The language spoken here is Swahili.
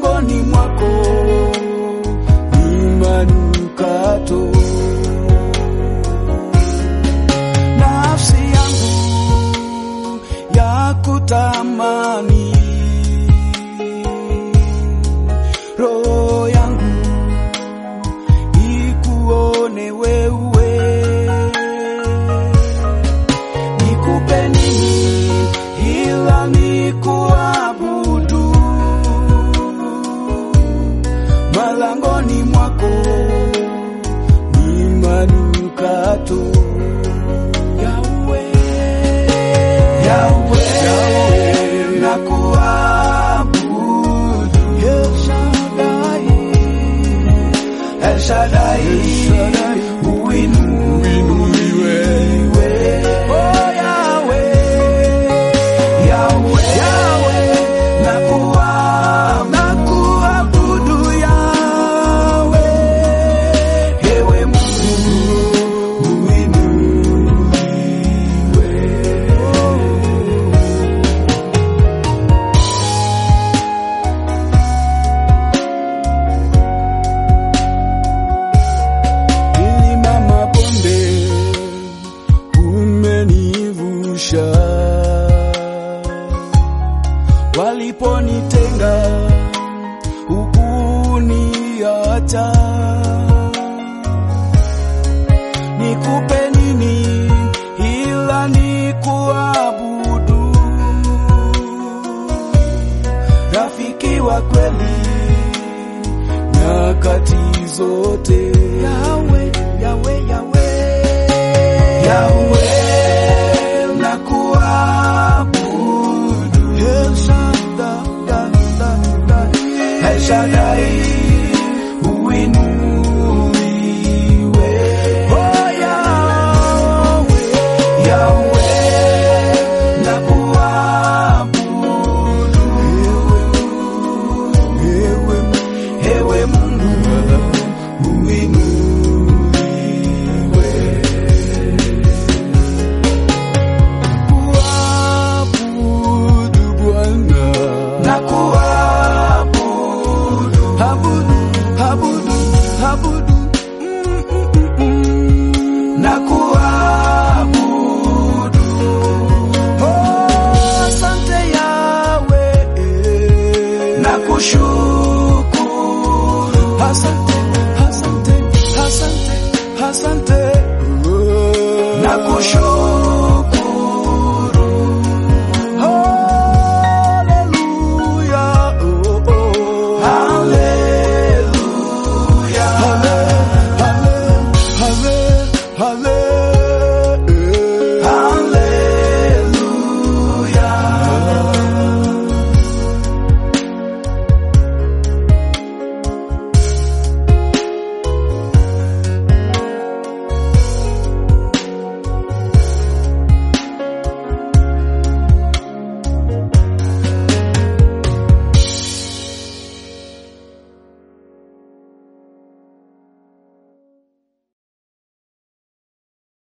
malangoni mwako ni manukato. Nafsi yangu ya kutamani, roho yangu ikuone wewe, nikupe nini ila nikuabudu malangoni mwako ni manukato. Yahweh, Yahweh, Yahweh, nakuabudu. El Shaddai, El Shaddai, uinuliwe. Oh, Yahweh, Yahweh, Yahweh, nakua- nakuabudu Yahweh. Ewe Mungu, uinuliwe. Milima mabonde umenivusha, waliponitenga hukuniacha. Nikupe nini ila nikuabudu, rafiki wa kweli nyakati zote. Yahweh, Yahweh, Yahweh, Yahweh, nakuabudu. El Shaddai, El Shaddai, uinuliwe. Oh, Yahweh, Yahweh, nakuabudu. Ewe, ewe Mungu uinuliwe. Kuabudu Bwana na kuabudu, abudu, abudu, abudu, Mm, mm, mm, mm. na kuabudu. Oh, asante Yahweh, na kushukuru. Asante, asante, asante, asante, na kushukuru.